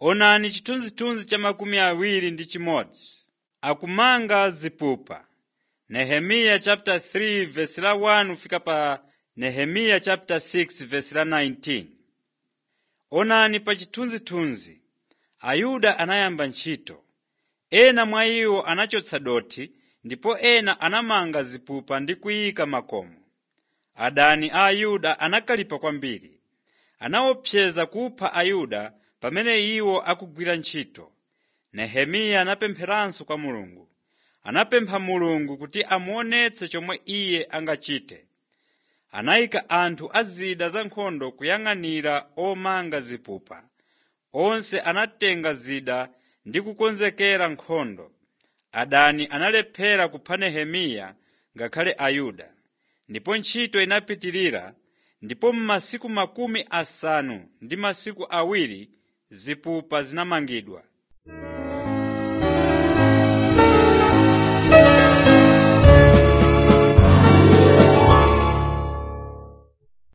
Onani chithunzithunzi cha makumi awiri ndi chimodzi. Akumanga zipupa. Nehemiya chapter 3 verse la 1 fika pa Nehemiya chapter 6 verse la 19. Onani pa chithunzithunzi, Ayuda anayamba ntchito. Ena mwa iwo anachotsa dothi ndipo ena anamanga zipupa ndi kuyika makomo. Adani a Ayuda anakalipa kwambiri. Anaopseza kupha Ayuda pamene iwo akugwira ntchito. Nehemiya anapempheranso kwa Mulungu. Anapempha Mulungu kuti amuonetse chomwe iye angachite. Anayika anthu a zida za nkhondo kuyang'anira omanga zipupa. Onse anatenga zida ndi kukonzekera nkhondo. Adani analephera kupha Nehemiya ngakhale Ayuda. Ndipo ntchito inapitirira, ndipo m'masiku makumi asanu ndi masiku awiri zipupa zinamangidwa.